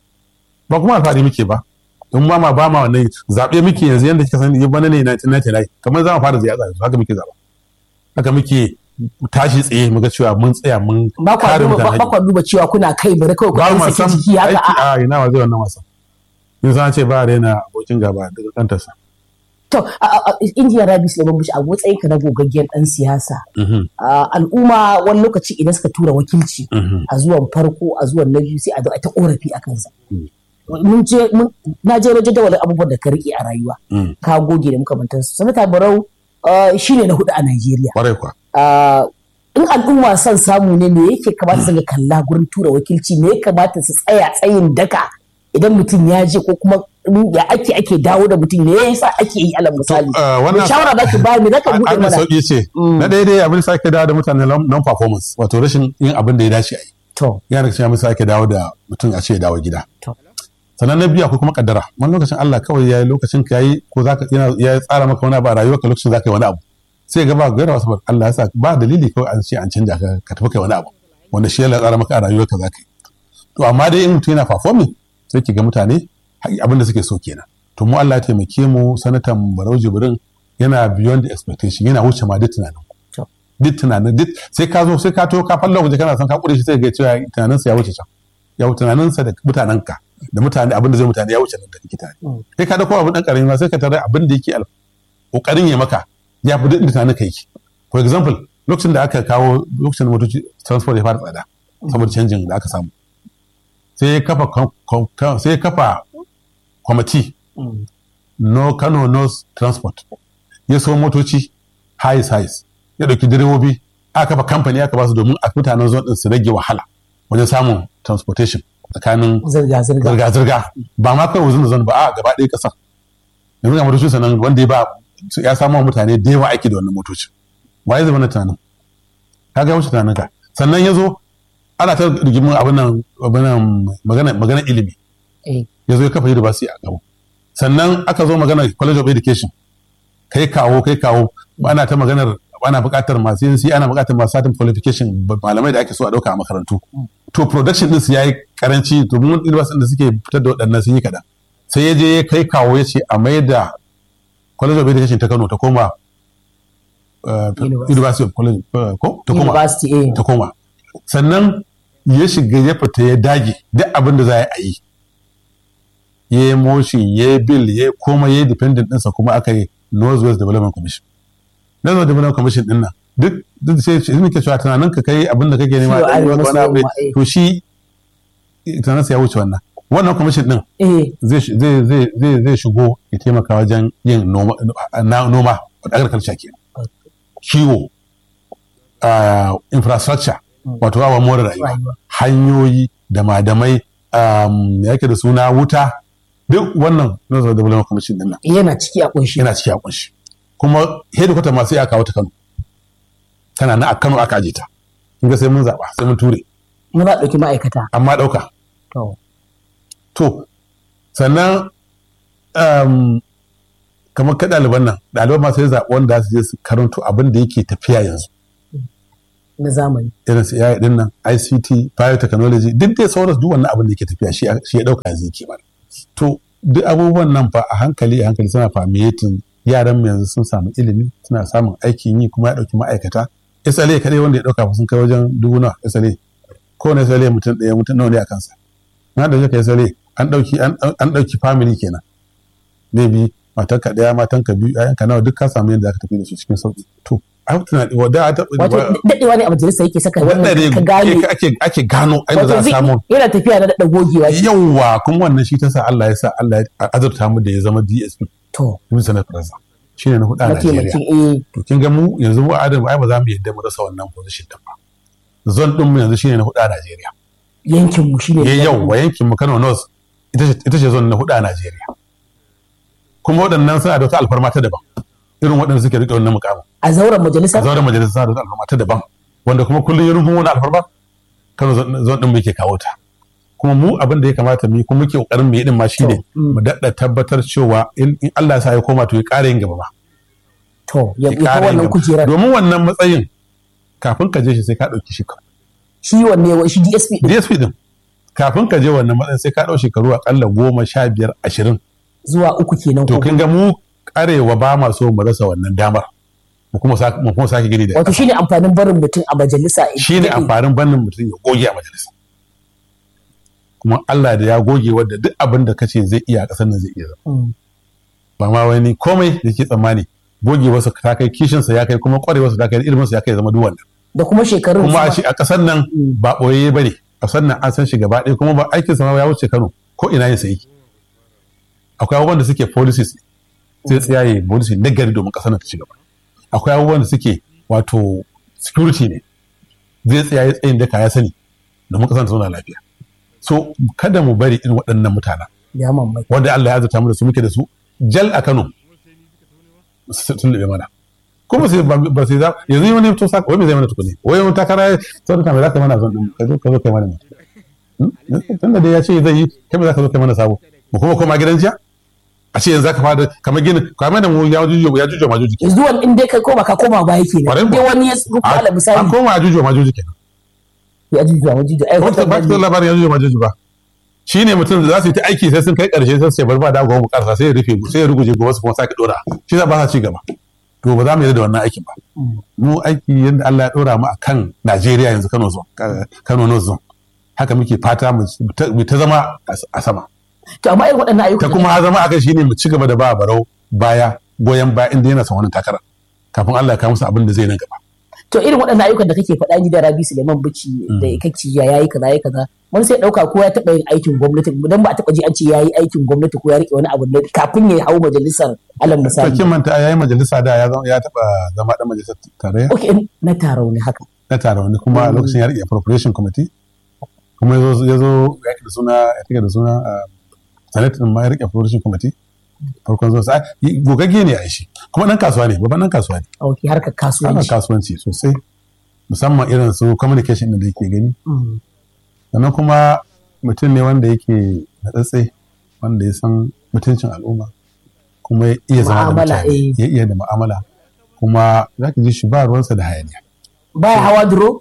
ba kuma alfahari muke ba in ma ma ba ma wannan zaɓe muke yanzu yadda kika sani bana ne 1999 kamar za mu fara ziyara haka muke zaɓa haka muke tashi tsaye mu ga cewa mun tsaya mun ba kwa duba ba kwa duba cewa kuna kai bari kawai ku ba dan mu saki san jiki haka aiki a a ina wa zai wannan wasan in san ce ba a raina abokin gaba daga kantarsa to a- a- injiniya Rabi Suleiman Bushi a matsayin ka na gogaggen dan siyasa a, al'umma wani lokaci idan suka tura wakilci a zuwan farko a zuwan na biyu sai a zo a ta korafi a kansa mun je mun na je na jadawalin abubuwan da ka rike a rayuwa ka goge da makamantansu sanata barau uh, shine na hudu a Najeriya kwarai kwa Uh, in al'umma son samu ne me yake kamata su ga kalla gurin tura wakilci me ya kamata su tsaya tsayin daka idan mutum ya je ko kuma in ya ake ake dawo da mutum me yasa ake yi alal misali uh, wannan- Me shawara za ki bayar me za ka buɗe an mana sauƙi ce na ɗaya dai abin sake dawo da mutane non performance wato rashin yin abin da ya dace a yi to yana da cikin abin sake dawo da mutum a ce ya dawo gida To. sannan na biyu akwai kuma kaddara wani lokacin Allah kawai ya yi lokacin ka yayi ko zaka yana ya tsara maka wani abu a rayuwarka lokacin zaka yi wani abu sai ga ba gaira wasu Allah ya sa ba dalili kawai an ce an canja ka ka tafi kai wani abu wanda shi ya tsara maka a rayuwarka zaka yi to amma dai in mutum yana performing sai ki ga mutane abin da suke so kenan to mu Allah ya taimake mu sanatan Barau Jibrin yana beyond the expectation yana wuce ma duk tunanin To. duk tunanin duk sai ka zo sai ka to ka falla waje kana son ka kure shi sai ga cewa tunaninsa ya wuce can ya wuce tunaninsa da mutanenka da mutane abin da zai mutane ya wuce nan da kake tare Mm. kai ka dauko abin dan karami ma sai ka tare abin da yake al- kokarin ya maka ya fi duk tunanin ka yake for example lokacin da aka kawo lokacin da motoci transport ya fara tsada saboda canjin da aka samu sai ya kafa kom- kom- kom- sai ya kafa kwamiti Mm. no Kano North Transport ya so motoci highs highs ya dauki direbobi aka kafa kamfani aka ba su domin a mutanen zone din su rage wahala wajen samun transportation tsakanin zirga zirga zirga-zirga ba ma kawai wuzin da zone ba a gaba ɗaya ƙasar yanzu ga motocin sanan wanda ya ba ya samu wa mutane da yawa aiki da wannan motoci waye zama na tunanin ka ga wuce tunanin ka sannan ya zo ana ta rigimin abin nan abin nan magana magana ilimi eh ya zo ya kafa university a gaba sannan aka zo magana college of education kai kawo kai kawo ana ta maganar ana buƙatar masu yin ana buƙatar masu satin qualification malamai da ake so a ɗauka a makarantu to production din su yayi karanci to mun university da suke fitar da waɗannan sun yi kaɗan sai ya je ya kai kawo ya ce a mai da college of education ta Kano ta koma uh, University. university of college uh, ko ta koma university eh ta koma sannan ya shiga ya fita ya dage duk abin da za a yi ya yi motion ya yi bill ya yi koma ya yi dependent ɗinsa kuma aka yi North West Development Commission North West Development Commission ɗin nan duk duk sai shi muke cewa tunanin ka kai abin da kake nema Shi wa ɗan arewa wani maso abu ne. yamma, eh. to shi tunaninsa ya wuce wannan wannan commission ɗin eh zai shi- zai zai zai zai shigo ya taimaka wajen yin noma na- noma agriculture ke kiwo ah, infrastructure wato awa more rayuwa Rayuwa. hanyoyi da madamai um, ya yake da suna wuta duk wannan nazarin development commission din nan yana ciki a kunshi yana ciki a kunshi kuma headquarter masu ya kawo ta Kano tana na a Kano aka aje ta kin ga sai mun zaba sai mun ture muna ɗauki ma'aikata amma dauka to To, sannan um, kamar ka ɗaliban nan, ɗaliban masu yi zaɓi wanda su je su karanto abin da yake tafiya yanzu. na zamani Irin su AI ɗin nan, ICT, biotechnology, duk dai sauransu duk wannan abin da yake tafiya shi shi ya ɗauka yanzu yake mana. To, duk abubuwan nan fa a hankali a hankali suna famiyatin yaran mu yanzu sun samu ilimi, suna samun aikin yi kuma ya ɗauki ma'aikata. SLA kaɗai wanda ya ɗauka fa sun kai wajen dubu nawa SLA. Kowane SLA mutum ɗaya mutum nawa ne a kansa. na da ka SLA an ɗauki an ɗauki family kenan maybe matan ka ɗaya matan ka biyu ƴaƴan ka nawa duk ka samu yadda zaka tafi da su cikin sauƙi to a tunani wadda a taɓa wato daɗewa ne a majalisa yake saka wannan wannan ka gane ake ake gano inda za a zai- samu yana tafiya na daɗa gogewa yawwa kuma wannan shi ta sa Allah ya sa Allah ya azurta mu da ya zama DSP to Dubu Sanar Plaza shi ne na hudu a Najeriya mataimakin eh to kin ga mu yanzu mu adam ai ba za mu yadda mu rasa wannan position din ba zone din mu yanzu shine na hudu a Najeriya yankin mu shine ya yau wa yankin mu Kano North ita ce ita ce zone na hudu a Najeriya kuma waɗannan suna da wata alfarma ta daban irin waɗanda suke riƙe wannan mukamin a zauren majalisa a zauren majalisa suna da wata alfarma ta daban wanda kuma kullum ya rufin wani alfarma kano zon ɗin muke kawo ta kuma mu abin da ya kamata mu yi kuma muke ƙoƙarin mu yi din ma shine To, mm. mu daɗa tabbatar cewa in in Allah ya sa ya koma to ya ƙara yin gaba ma to ya ya ya ƙara yin wannan gaba. kujerar domin wannan matsayin kafin ka je shi sai ka ɗauki shi shi wanne wa- shi DSP din DSP din kafin ka je wannan matsayin sai ka ɗau shekaru akalla goma sha biyar ashirin zuwa uku kenan to ko kin ga mu karewa ba ma so mu rasa wannan damar mu kuma sa- mu kuma sake gini da wato shine amfanin barin mutum a majalisa shi ne amfanin bannin mutum ya goge a majalisa kuma Allah da ya goge wadda duk abin da kace zai iya a ƙasar nan zai iya zama Mm. ba ma wani komai da ke tsammani goge wasu ta kai kishinsa ya kai kuma ƙwarewarsa ta kai iliminsa ya kai zama duk wannan da kuma shekarun kuma a kuma- shi a ƙasar nan Mm. ba ɓoye ba ne a ƙasar nan an san shi gaba ɗaya kuma ba aikin sa ma ya wuce Kano ko ina yin sayi akwai abubuwan da suke policies sai tsayaye policy na gari domin ƙasar nan ta ci gaba akwai abubuwan da suke wato security ne zai tsayaye tsayin daka ya sani domin ƙasar ta zauna lafiya so kada mu bari irin waɗannan mutanen ya mamaki wanda Allah ya azurta mu da su muke da su jal a Kano su sun lube mana kuma sai ba ba sai za yanzu wani to saka wai me zai mana tukuni wai wani takara sai ka me za ka mana zan din ka zo ka zo kai mana ne tunda dai ya ce zai yi kai me za ka zo kai mana sabo mu kuma koma gidan jiya a ce yanzu za ka fara kamar ginin kamar da mu ya jujo ya jujo ma juji kenan yanzu wani in dai kai koma ka koma baya kenan Kwarai in dai kuwa. wani ya rufa ala an misali koma ya jujo ma juji kenan ya ji zuwa waje da ai ba ta ba ta hoton labarin ya jujo ma juji ba shi ne mutum da za su yi ta aiki sai sun kai karshe sai su ce bari ba da gobe mu karsa sai ya rufe sai ya ruguje gobe su kuma sake dora shi za ba sa ci gaba to ba za mu yi da wannan aikin ba mu aiki yadda Allah ya dora mu a kan Najeriya yanzu Kano zone Kano North zone haka muke fata mu ta- mu ta zama a sama to amma irin waɗannan ayyuka ta kuma zama akai shine mu ci gaba da ba barau baya goyon baya inda yana son wannan takara kafin Allah ya kawo musu abin da zai nan gaba to irin waɗannan ayyukan da kake faɗa ni da Rabi Suleiman Bichi da kake ya yayi kaza yayi kaza wani sai ɗauka ko ya taɓa yin aikin gwamnati dan ba a taɓa ji an ce yayi aikin gwamnati ko ya rike wani abu ne kafin ya hau majalisar alal misali sarkin manta yayi majalisa da ya zama ya taba zama dan majalisar tarayya okay na taro ne haka na taron ne kuma lokacin ya rike appropriation committee kuma ya zo ya zo ya rike da suna ya rike da suna ah, senate din ma ya rike appropriation committee farkon zuwa sa gogagge ne a shi kuma dan kasuwa ne babban dan kasuwa ne okay harkar ana kasuwanci kasuwanci sosai musamman irin su communication din da yake gani Mm. sannan kuma mutum ne wanda yake natsatse wanda ya san mutuncin al'umma kuma ya iya zama da Mu'amala, mutane eh. ya iya da mu'amala kuma za ka ji shi ba ruwansa da hayaniya baya hawa duro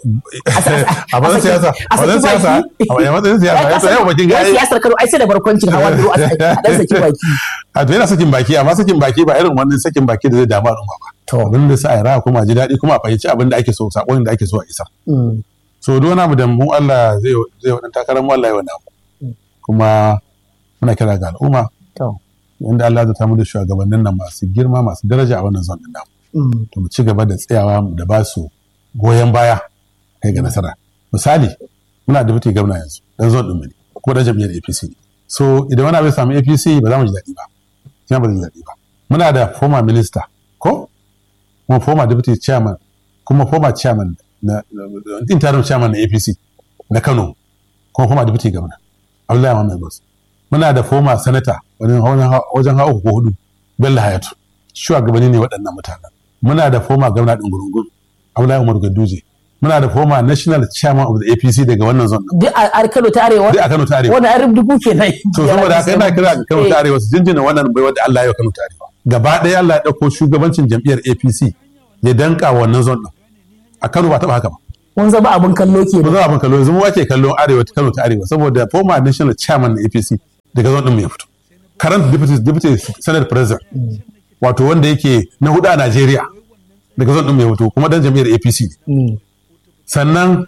a matsayin siyasa a matsayin siyasa a matsayin siyasa ya yau bakin ya gaya siyasar karo ai sai da barkwancin hawa duro a dan saki baki a to yana sakin baki amma sakin baki ba irin wannan sakin baki da zai damu al'umma ba to abin da sa a raha kuma a ji daɗi kuma a fahimci abin da ake so sakon da ake so a isa mm. so duk wani abu da mu Allah zai zai wadan takarar mu Allah ya wani abu kuma muna kira ga al'umma to inda Allah zai tamu da shugabannin nan masu girma masu daraja a wannan zon din namu mm. to mu ci gaba da tsayawa da ba su goyon baya kai ga nasara misali muna da mutu gwamna yanzu dan zon din mu ne ko dan jam'iyyar APC ne so idan wani abu ya samu APC ba za mu ji daɗi ba sai ba zai ji daɗi ba muna da former minister ko kuma former deputy chairman kuma former chairman na na- interim chairman na APC na Kano kuma former deputy governor Abdullahi Muhammad Bas muna da former senator wajen wajen wajen hawa uku ko hudu Bello Hayatu shugabanni ne waɗannan mutanen muna da former governor ɗin Gurungun Abdullahi Umar Ganduje muna da former national chairman of the APC daga wannan zone duk a a Kano ta arewa duk a Kano ta Arewa wani an rubutu kenan to saboda haka ina kira ga Kano ta Arewa su jinjina wannan bai wanda Allah ya yi wa Kano ta Arewa gaba ɗaya Allah ya ɗauko shugabancin jam'iyyar APC ya danka wa wannan zone ɗin a Kano ba taɓa haka ba mun zama abin kallo ba kenan za a ban kallo yanzu mu ake kallon Arewa ta Kano ta Arewa saboda former national chairman na APC daga zone ɗin mu ya fito current deputy deputy senate president wato wanda yake na hudu a Najeriya daga zone ɗin mu ya fito kuma dan jam'iyyar APC ne Mm. sannan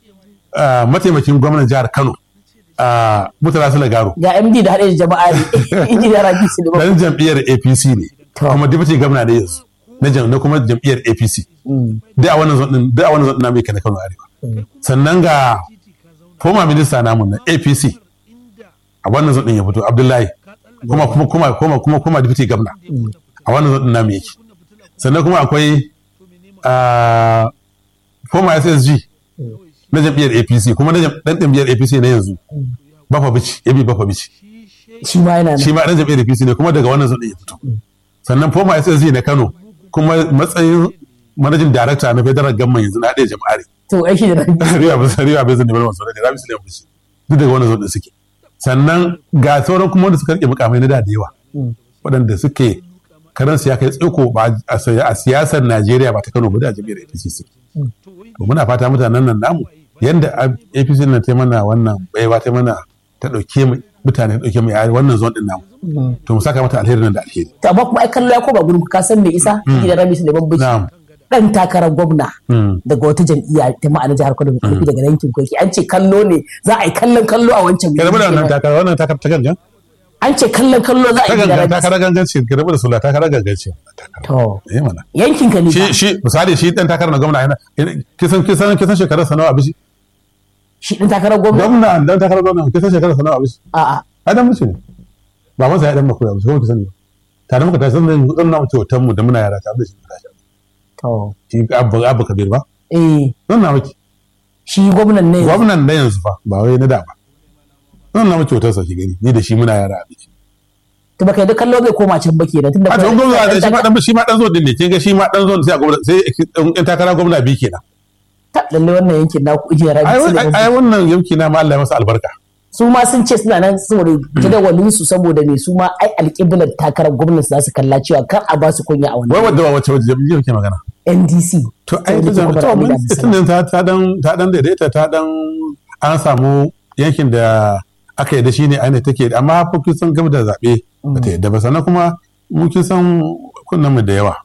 ah, mataimakin gwamnan jihar Kano ah, Murtala Sule Garo ga MD da haɗe da jama'a ne injiniya Rabi Suleiman dan jam'iyyar APC ne To. kuma deputy gwamna ne yanzu na jam- na kuma jam'iyyar APC Mm. duk a wannan zon din duk a wannan zon din namu yake na Kano Arewa sannan ga former minister namu na APC a wannan zon din ya fito Abdullahi kuma kuma kuma kuma kuma kuma deputy gwamna a wannan zon din namu yake sannan kuma akwai ah, former SSG na jam'iyyar APC kuma na jam- dan jam'iyyar APC na yanzu Bafa Bichi Yabi Bafa Bichi shi ma yana shi nan ma dan jam'iyyar APC ne kuma daga wannan zaɓe ya fito sannan former SSG na Kano kuma matsayin manajin director na federal government yanzu na ɗaya jama'ari to ai shi da nan riya ba riya bai zan neman wasu ne rabi suleiman bishi duk daga wannan zaɓe suke sannan ga sauran kuma wanda suka rike mukamai na da da yawa waɗanda suke karansu ya kai tsiko ba a a siyasar Najeriya ba ta Kano ba da jam'iyyar APC suke to muna fata mutanen nan namu yanda APC nan ta mana wannan baiwa ta mana ta ɗauke mu mutane ta ɗauke mu a wannan zone din namu to mu saka mata alheri nan da alheri to amma kuma ai kallo ya koma gurin ka san me isa da Rabi Suleiman Bichi na'am dan takarar gwamna Mm. daga wata jam'iyya ta ma'ana jihar Kano mai karfi daga yankin Koki an ce kallo ne za a yi kallon kallo a wancan ka rabu da wannan wuri. takara wannan takara ta gangan an ce kallon kallo za a ta yi da gangan Rabi takara gangan ce ka rabu da sula takara gangan ce to eh mana yankin ka ne shi fa. shi misali shi dan takarar na gwamna yana kisan kisan kisan shekarar sanawa abishi shi dan takarar gwamna gwamna dan takarar gwamna kisan shekarar sanawa abishi a'a adam mace ne ba masa ya dan makoya abishi kuma kisan ne tare muka tashi zan zan na mutu hoton mu da muna yara tare da shi muka tashi to shi abu abu kabir ba eh zan na miki shi gwamnan ne gwamnan da yanzu fa ba wai na da ba zan na miki hoton sa ki gani ni da shi muna yara abishi to baka da kallo zai koma can ba kenan tunda a to gwamna da shi ma dan shi ma dan zo din ne kin ga shi ma dan zo sai a gwamna sai in takara gwamna bi kenan ta lalle wannan yankin na ku ijiyar Rabi ai Suleiman ai wannan yanki na ma Allah ya masa albarka su ma sun ce suna nan saboda jadawalin su saboda me su ma ai alƙiblar takarar gwamnati za su kalla cewa kar a ba su kunya a wai wannan wadda wace wace jam'iyyar ke magana NDC to ai Saboda ta kuma to Rabi mun Abdulsalam. tunan ta ta dan ta dan daidaita ta dan an samu yankin da aka yadda shine aine take amma fa kin san gaba da zabe ba ta yadda ba sannan kuma mun kin san kunnan mu da yawa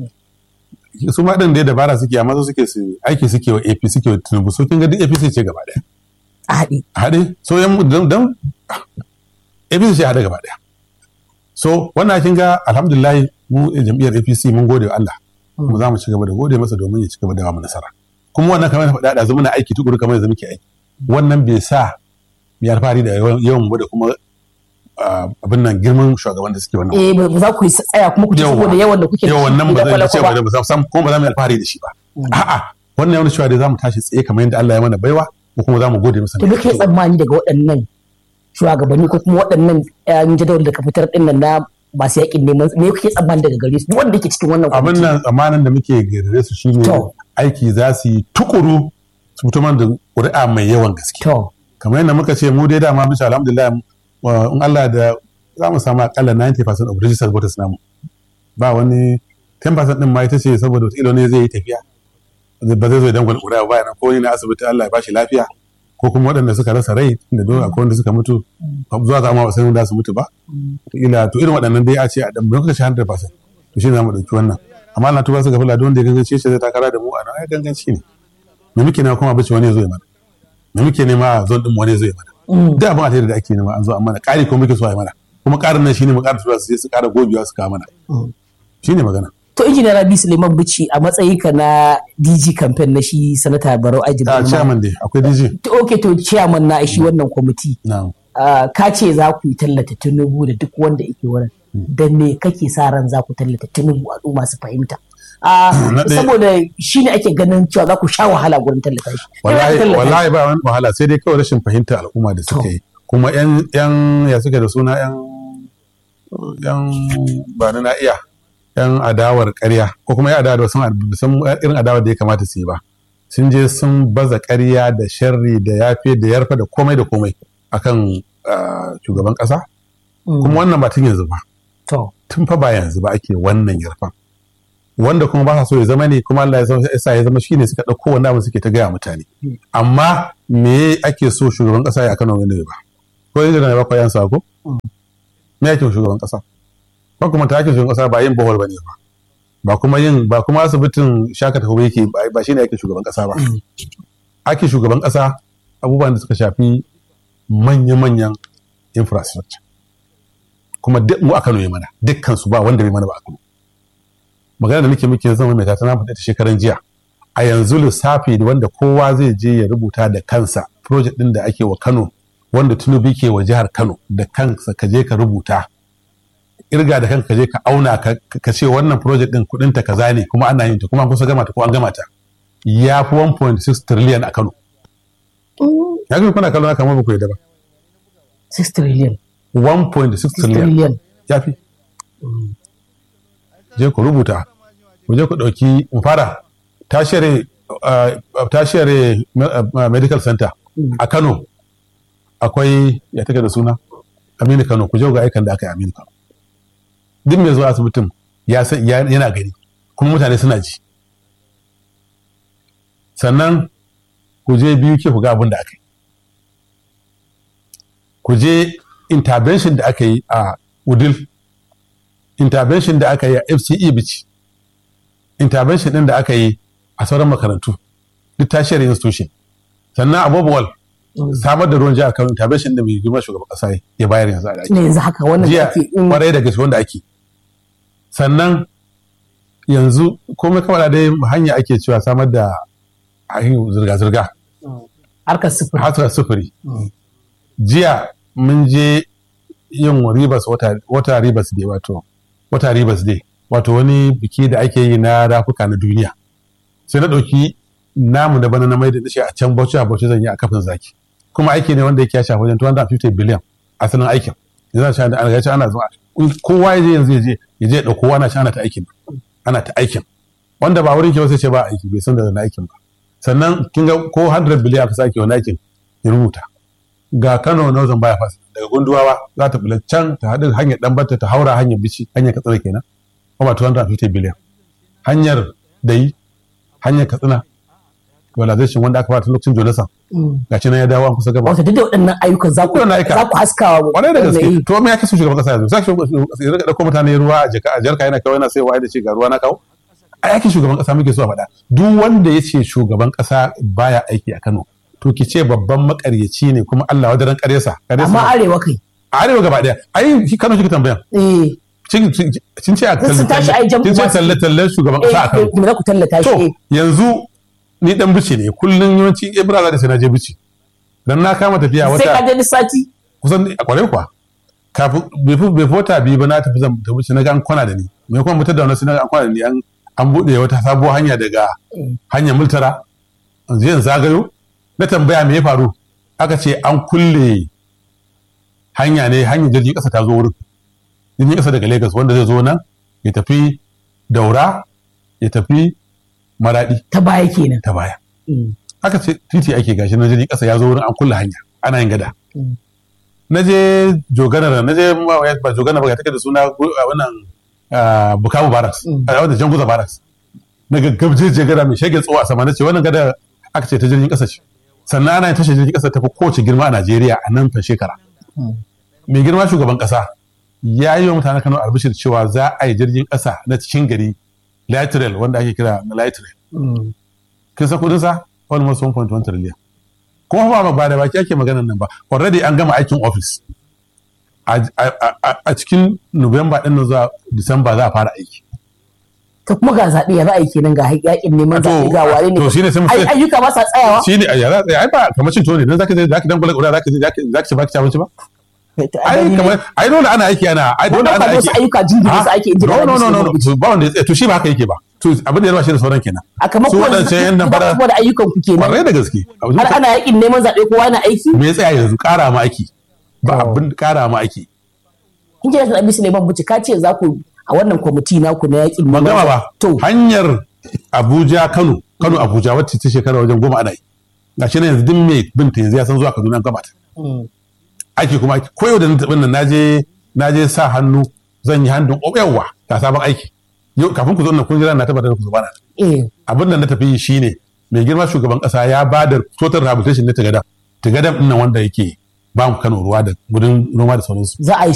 su ma din da dabara suke amma su suke su aiki suke wa AP suke wa Tinubu so kin ga duk APC ce gaba daya a haɗe a haɗe so yan dan dan APC ce a haɗe gaba daya so wannan kin ga alhamdulillah mu jam'iyyar APC mun gode wa Allah kuma za mu ci gaba da gode masa domin ya ci gaba da ba mu nasara kuma wannan kamar na faɗa da muna aiki tukuru kamar yanzu muke aiki wannan bai sa mu yi alfahari da yawan yawan mu da kuma ah, abin nan girman shugaban da suke wannan eh ba ba za ku yi tsaya kuma ku ci Yawwa. saboda yawan da kuke da yau shi wannan ba da zai ce kwale-kwale ba da sam kuma ba za mu yi alfahari da shi ba a'a wannan yawan cewa dai za mu tashi tsaye kamar yadda Allah ya mana baiwa ko kuma za mu gode masa to duka tsammani daga waɗannan shugabanni ko kuma waɗannan yan jadawal da ka fitar din nan na masu yakin neman me kuke tsammani daga gare su duk wanda yake cikin wannan abin kwamiti nan tsammanin da muke gare su shine To. aiki za su yi tukuru su fito mana da ƙuri'a mai yawan gaske to kamar yadda muka ce mu dai dama bisa alhamdulillah wa- in Allah da za mu samu akalla 90% of registered voters namu ba wani 10% din ma ita ce saboda wata ne zai yi tafiya ba zai zo idan gwal ƙuri'a ba yana ko ni na asibiti Allah ya bashi lafiya ko kuma waɗanda suka rasa rai da dole akwai wanda suka mutu zuwa zama ba sai wanda su mutu ba ila to irin waɗannan dai a ce a dan don kashi 100% to shi ne za mu ɗauki wannan amma na tuba su ga fulani wanda ya gangance shi zai takara da mu a nan ai ganganci ne me muke nema kuma bace wani ya zo ya mana me muke nema a zon din wani ya zo ya mana da abin alheri da ake nema an zo an mana ƙari ko muke so a yi mana kuma ƙarin nan shine mu ƙara tura su je su ƙara gogewa su kawo mana shine magana to injiniya Rabi Suleiman Bichi a matsayinka na DG campaign na shi sanata Barau Ajib a chairman dai akwai DJ to okay to chairman na shi wannan kwamiti na'am Ah, ka ce za ku yi tallata Tinubu da duk wanda yake wurin da me kake sa ran za ku tallata Tinubu al'umma su fahimta Ah, Na ɗaya- saboda shi ne ake ganin cewa za ku sha wahala gurin tallata shi Me za ku wallahi tallata shi? wallahi ba wani wahala sai dai kawai rashin fahimtar al'umma da suka yi kuma yan yan ya suke da suna yan yan ba na iya yan adawar ƙarya ko kuma yan adawar sun san irin adawar da ya kamata su yi ba sun je sun baza ƙarya da sharri da yafe da yarfa da komai da komai akan ah, shugaban ƙasa Mm, kuma wannan ba tun yanzu ba to tun fa ba yanzu ba ake wannan yarfan wanda kuma ba sa so ya zama ne kuma Allah ya sa- ya sa ya zama shine suka ɗauko wanda abin suke ta gaya mutane amma me ake so shugaban ƙasa ya Kano ne ba ko yanzu da ba ko yan sako me ake so shugaban ƙasa ba kuma ta ake shugaban ƙasa ba yin bohol bane ba ba kuma yin ba kuma asibitin shaka tafi yake ba- ba shine ake shugaban ƙasa ba ake shugaban ƙasa abubuwan da suka shafi manya-manyan infrastructure kuma duk mu a Kano ya mana dukkan su ba wanda bai mana ba a Kano magana da nake muke zama mai tana faɗa ta shekaran jiya a yanzu lissafi da wanda kowa zai je ya rubuta da kansa project din da ake wa Kano wanda Tinubu ke wa jihar Kano da kansa ka je ka rubuta irga da kanka ka je ka auna ka ka ce wannan project din kudin ta kaza ne kuma ana yin ta kuma an kusa gama ta ko an gama ta ya fi 1.6 trillion a Kano ya ga kuna kallon haka ma ba ku yadda ba 6 trillion 1.6 trillion trillion ya fi je ku rubuta ku je ku ɗauki in fara tashiyar tashiyar medical center a kano akwai ya take da suna aminu kano ku je ga aikan da aka yi aminu kano duk mai zuwa asibitin ya san ya- yana gani kuma mutane suna ji sannan ku je biyu ke ku ga abin da aka yi ku je intervention da aka yi a udil intervention da aka yi a fce bici intervention din da aka yi a sauran makarantu duk tashiyar institution sannan abubuwal samar da ruwan jihar kano intervention da mai girma shugaban kasa ya bayar yanzu a daki ne yanzu haka wannan da jiya ake in kwarai da gaske wanda ake sannan yanzu komai kawai dai hanya ake cewa samar da hanyar zirga-zirga harkar sufuri hasar sufuri jiya mun je yin ribas wata, wata ribas day wato wata ribas day wato wani biki da ake yi na rafuka na duniya sai na ɗauki namu da bana na mai da shi a can bauchi a bauchi zan yi a kafin zaki kuma aiki ne wanda yake ya shafi wajen 250 biliyan asalin aikin yanzu shi ana gaci ana zuwa kowa ya je yanzu ya je ya je ya ɗauko ana shi ana ta aikin ana ta aikin wanda ba wurin ke ba sai ce ba aiki bai san da na aikin ba sannan kin ga ko 100 biliyan aka sake wani aikin ya rubuta ga Kano Northern Bypass daga Gunduwawa za ta bula can ta haɗu hanyar Ɗanbata ta haura hanyar Bici hanyar Katsina kenan kuma 250 biliyan hanyar Dayi hanyar Katsina realization wanda aka fara tun lokacin Jonathan ga nan ya dawo an kusa gaba wata duk da waɗannan ayyukan za ku Waɗannan ayyuka. za ku haskawa wa kwarai da wannan gaske yi. to me yake so shugaban kasa yanzu sai shugaban kasa ya rika dauko mutane ruwa a jaka a jarka yana kawai yana sai wai da ce ga ruwa na kawo a yakin shugaban kasa muke so a faɗa duk wanda ya ce shugaban kasa baya aiki a Kano to ki ce babban makaryaci ne kuma Allah wadaran karyarsa amma arewa kai a arewa gaba daya ai shi Kano kika tambaya eh kin kin ce a Sun tashi ai jam'u kin ce masu- talle talle shugaban kasa a eh Kano kuma za ku tallata shi to eh. yanzu ni dan bici ne kullun yawanci Ibra za da sai na je bici dan na kama tafiya sai ka wata je duk sati kusan a kwarai kuwa kafin bai fi bai fi wata biyu ba na tafi zan tafi sai na ga an kwana da ni me kuma mutar da wani sai na ga an kwana da ni an an buɗe wata sabuwar hanya daga hanyar multara yanzu yanzu zagayo na tambaya me ya faru aka ce an kulle hanya ne hanyar jirgin ƙasa ta zo wurin jirgin ƙasa daga Lagos wanda zai zo nan ya tafi daura ya tafi maradi ta baya kenan ta baya Mm. aka ce titi ake gashi na jirgin ƙasa ya zo wurin an kulle hanya ana yin gada Mm. na je joganar na je ma- ba joganar ba ga take da suna gu- a wannan ah, bukavu barracks Mm. a wanda janguza barracks na gaggabjeje gada mai shege tsawo a sama na ce wannan gada aka ce ta jirgin ƙasa ce sannan ana yin tashar jirgin ƙasa ta fi kowace girma a najeriya a nan fa shekara Mm. mai girma shugaban ƙasa ya yi wa mutanen kano albishir cewa za a yi jirgin ƙasa na cikin gari light rail wanda ake kira na light rail Mm. kin san kudin sa almost 1.1 trillion kuma ba ba da baki ake maganar nan ba already an gama aikin office a, a- a- a cikin Nuwamba din nan zuwa Disamba za a fara aiki ta kuma ga zaɓe ya za a yi kenan ga yaƙin neman zaɓe ga ware ne to shine sai mu Ai, sai ayyuka ba sa tsayawa shine a yara ai ba kamar cin tuwo ne dan zaka je zaka dan gula zaka je zaka zaka ci baki ci abinci ba To, ai, ai gani ne. kamar ai dole ana aiki ana ai dole Wannan ana fa aiki wasu ayyuka jingine su ake injina no no no no da su no ba wanda ya tsaye to shi ba haka yake ba to abin da ya raba shi da sauran kenan a kamar su ko waɗancan yan nan fara kuma da ayyukan ku kenan kwarai da gaske har ana yaƙin neman zaɓe kowa na aiki me ya tsaya yanzu ƙara ma aiki ba To. abin ƙara ma aiki in kina da Abisu Suleiman Buci ka ce za ku a wannan kwamiti naku na yaƙin ban neman gama zaɓe. ba to hanyar abuja kano kano abuja wacce ta shekara wajen goma ana yi ga shi na yanzu duk mai binta yanzu ya san zuwa kaduna an gama ta Mm. aiki kuma aiki ko yau da na taɓin nan naje naje sa hannu zan yi hannun yawa ga sabon aiki yau kafin ku zo nan kun jira na tabbatar da ku zo bana eh abin da na tafi yi shine mai girma shugaban kasa ya ba da total rehabilitation na tagada tagadan ɗin nan wanda yake ba mu kano ruwa da gudun noma da sauransu za a yi